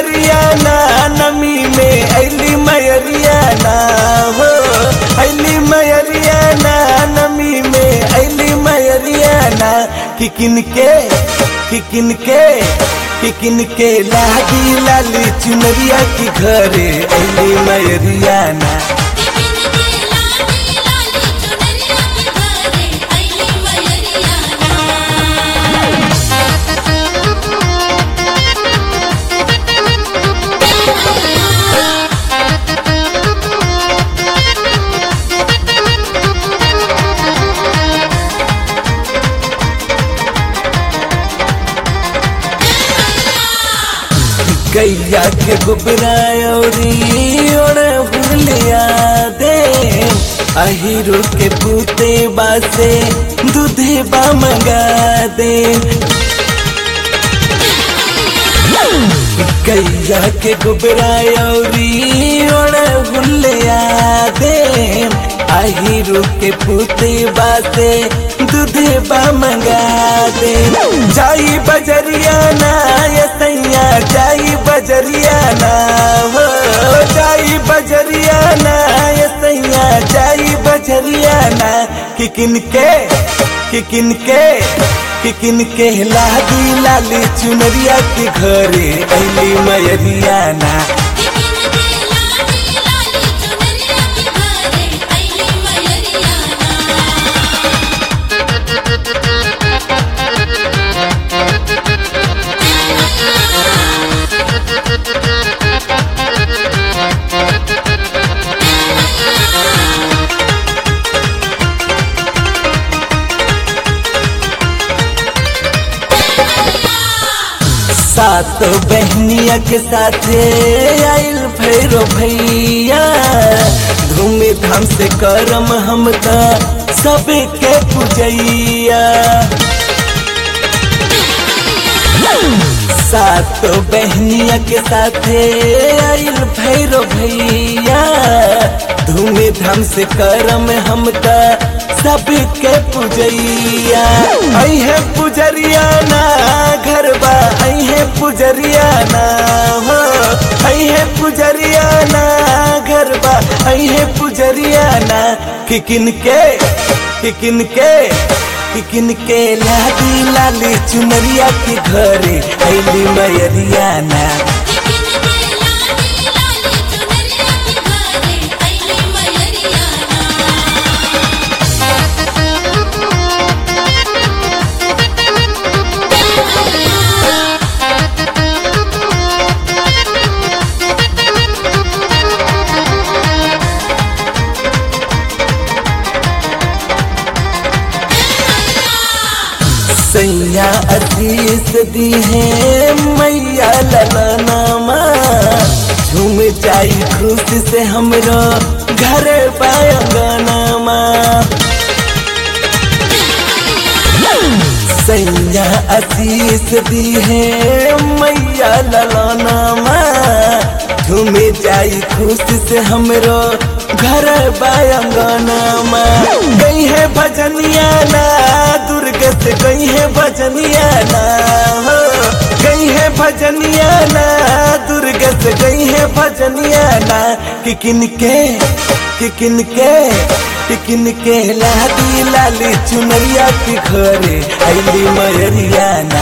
मयरियाना नमी में ऐली मयरियाना हो ऐली मयरियाना नमी में ऐली मयरियाना कि किनके कि किनके कि किनके लागी लाली चुनरिया की घरे ऐली मयरियाना गैया के गुबरायोरी ओढ़ भूलिया दे अहिरू के पूते बासे दूधे बा मंगा दे गैया के गुबरायोरी ओढ़ भूलिया दे अहिरू के पूते बासे दूधे बा मंगा दे जाई बजरिया ना ये सैया जाई बजरिया ना हो जाई बजरिया ना ये सैया जाई बजरिया ना कि किनके कि किनके कि किनके लादी लाली चुनरिया के घरे ऐली मयरिया ना सात बहनिया के साथे आइल भैरो भैया धूम धाम से करम हम सबे के पूजैया सात बहनिया के साथे आइल भैरो भैया धूम धाम से करम हम सबके पूजैया आई है पुजरिया ना घर बा आई है पुजरिया ना हो आई है पुजरिया ना घर बा आई है पुजरिया ना कि किनके कि किनके कि किनके लादी लाली चुनरिया के घरे ऐली मयरिया ना सैया अतीस दी है मैया ललनामा झूम जाई खुशी से हमरो घर पायंगनामा सैया अतीस दी है मैया ललनामा झूम जाई खुशी से हमरो घर बायंगनामा गई है भजनिया ना दुर्ग से गई है भजनिया ना हो गई है भजनिया ना दुर्ग से गई है भजनिया ना कि किनके कि किनके कि किनके लादी लाली चुनरिया के घरे ऐली मयरिया ना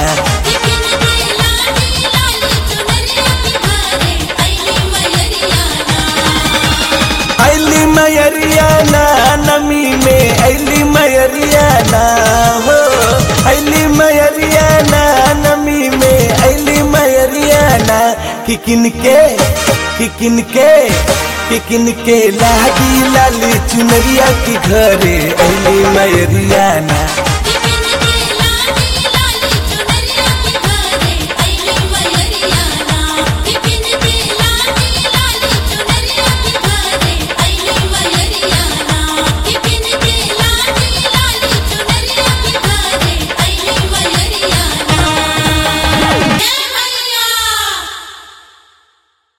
ऐली मयरिया ना नमी में ऐली मयरिया ना हो ऐली मयरिया ना नमी में ऐली मयरिया ना कि किनके कि किनके कि किनके लागी लाली चुनरिया के घरे ऐली मयरिया ना